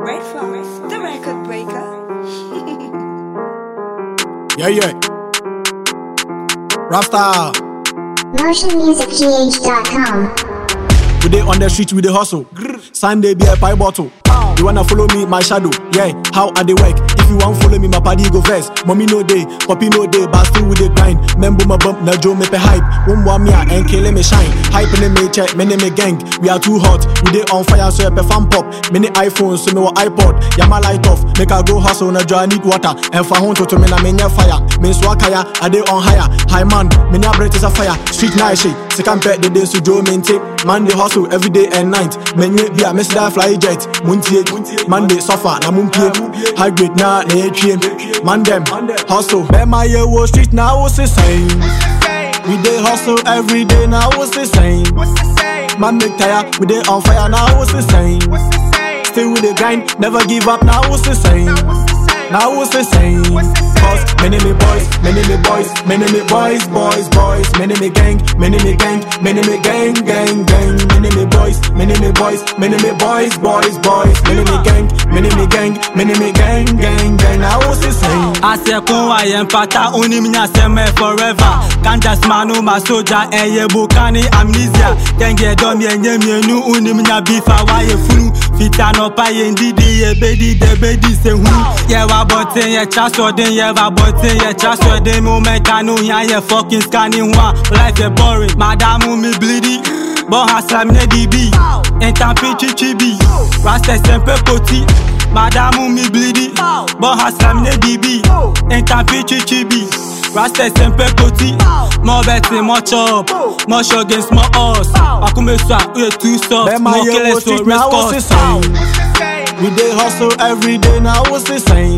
Red Fox, the record breaker. Yeah, yeah. Rasta, MotionMusicGH.com. we dey on the street, we dey hustle. Sunday be a pie bottle. You wanna follow me, my shadow? Yeah, how I dey work? If you want follow me, my party go first. Mommy no day, poppy no day, but still we dey grind. Membo my bump, na Joe me pe hype. One want me and kill me shine. Hype in me check, me me gang. We are too hot, we dey on fire, so pe fan pop. Many iPhones, so me wa iPod. Yeah, my light off, make I go hustle, na draw I need water. And for home to to me na me nya fire. Me so kaya, I dey on higher. High man, me nya breath is a fire. Street night shit, second pet the day so Joe maintain. Man dey hustle every day and night. Menye be a miss that fly jet. Muntie, man dey suffer na mumpie. High grade na na etrie. Man dem hustle. Bema ye wo street now what's the same? We dey hustle every day now what's the same? Man make tire, we dey on fire now what's the same? Still with the grind, never give up now what's the same? Now what's the same? Cause many me boys, many me boys, many me boys, boys, boys, many me gang, many me gang, many me gang, gang, gang, many me boys, many me boys, many me boys, boys, boys, many me gang, many me gang, many me gang, gang, gang. Now what's the same? Asekun ayempata unim nyaseme forever Kanjas manu masoja eye bukani amnesia Kenge dom yenye mienu unim nya bifa waye funu Fita no pa yendidi ye bedi de bedi se hu Ye wa botin ye chasodin ye wa botin ye chasodin Mu mekanu ya ye fucking scanning wa Life ye boring Madamu mi bleedy Bon haslam ne dibi Intampi chichibi Rasta sempe koti Madamu mi bleedy Bon haslam ne dibi Intampi chichibi Rasta sempe koti More betting, more chop More show against more us Akume swa, uye too soft Bema More ye wo killers to street now what's the race same? We dey hustle every day now what's the same?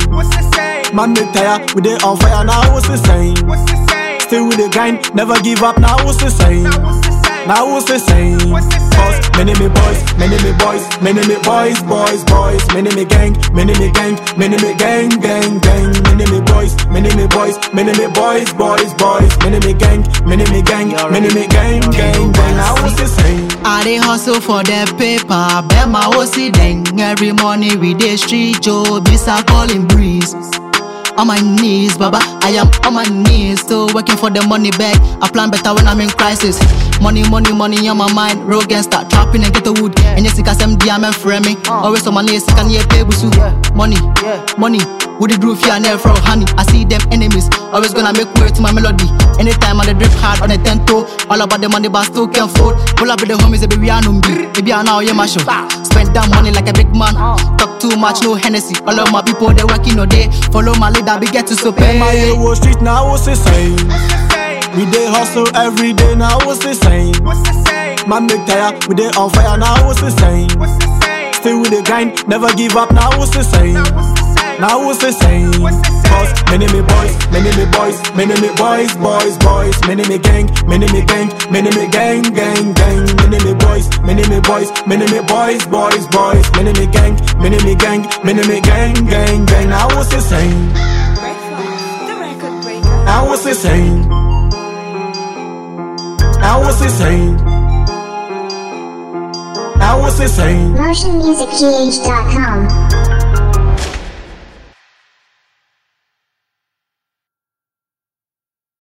Man make tire, we dey on fire now what's the same? Still with the grind, never give up now what's the same? Now what's the same? Cause many me boys, many me boys, many me boys, boys, boys, many me gang, many me gang, many me gang, gang, gang, many me boys, many me boys, many me boys, boys, boys, many me gang, many me gang, many me gang, gang, gang. Now what's the same? I dey hustle for the paper, bet my OC dang. Every morning we dey street Joe, bisa calling breeze. On my knees, Baba, I am on my knees, still working for the money bag. I plan better when I'm in crisis. Money, money, money on my mind. Roll against start trapping and get the wood. And yes, I some DM frame Always on my knees, can you pay with Money, money. With the groove here and there from honey. I see them enemies, always gonna make way to my melody. Anytime I dey drip hard on the ten toe, all about the money, but still can't fold. Pull up with the homies, baby, I know me. Baby, I know you my show. Spend that money like a big man. Talk too much, no Hennessy. All of my people, they working all day. Follow my leader, we get to so pay. Bema ye wo street now what's the same? We dey hustle every day now what's the same? Man make tire, we dey on fire now what's the same? Still with the grind, never give up now what's the same? Now what's the same? Cause many me boys, many me boys, many me boys, boys, boys, many me gang, many me gang, many me gang, gang, gang, many me boys, many me boys, many me boys, boys, boys, many me gang, many me gang, many me gang, gang, gang. Now what's the same? Red Fox, the record breaker. Now what's the same? Now what's the same? Now what's the same? MotionMusicGH.com.